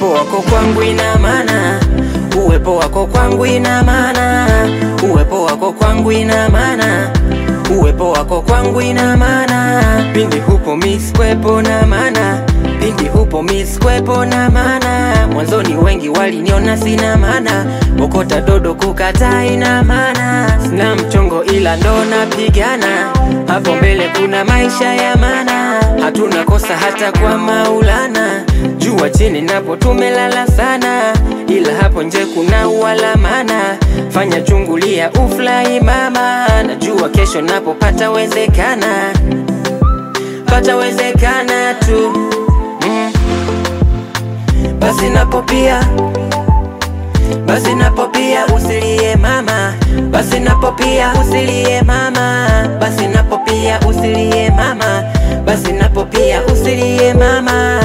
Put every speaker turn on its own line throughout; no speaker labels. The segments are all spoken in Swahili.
uwepo wako kwangu ina maana, uwepo wako kwangu ina maana, uwepo wako kwangu ina maana, uwepo wako kwangu ina maana. Pindi hupo miss kwepo na maana, pindi hupo miss kwepo na maana. Mwanzoni wengi waliniona sina maana, okota dodo kukataa ina maana. Sina mchongo ila ndo napigana, hapo mbele kuna maisha ya maana. Hatuna kosa hata kwa Maulana, jua chini napo tumelala sana, ila hapo nje kuna ualamana. Fanya chungulia ufurahi mama, najua kesho napo patawezekana, patawezekana tu mm. Basi napo pia basi napo pia usilie mama, basi napo pia usilie mama, basi napo pia usilie mama, basi napo pia usilie mama.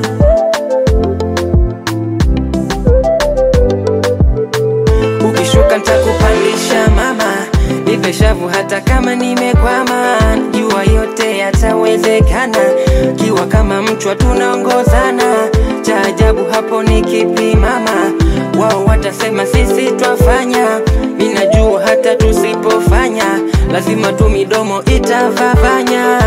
Ukishuka nitakupandisha mama, nipe shavu hata kama nimekwama, jua yote yatawezekana, kiwa kama mchwa tunaongozana. Cha ajabu hapo ni kipi mama? Wao watasema sisi twafanya, minajua hata tusipofanya, lazima tu midomo itavavanya.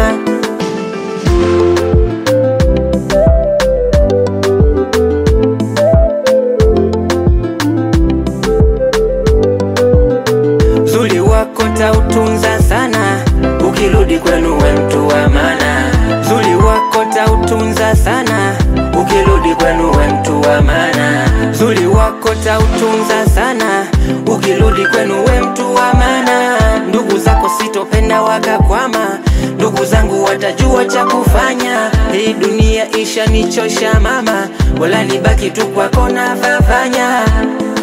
Uzuri wako tautunza sana, ukirudi kwenu we mtu wa maana. Uzuri wako tautunza sana, ukirudi kwenu we mtu wa maana. Uzuri wako tautunza sana, ukirudi kwenu we mtu wa maana. Ndugu zako sitopenda wakakwama, ndugu zangu watajua cha kufanya. Hii dunia ishanichosha mama, wala nibaki tu kwako na vavanya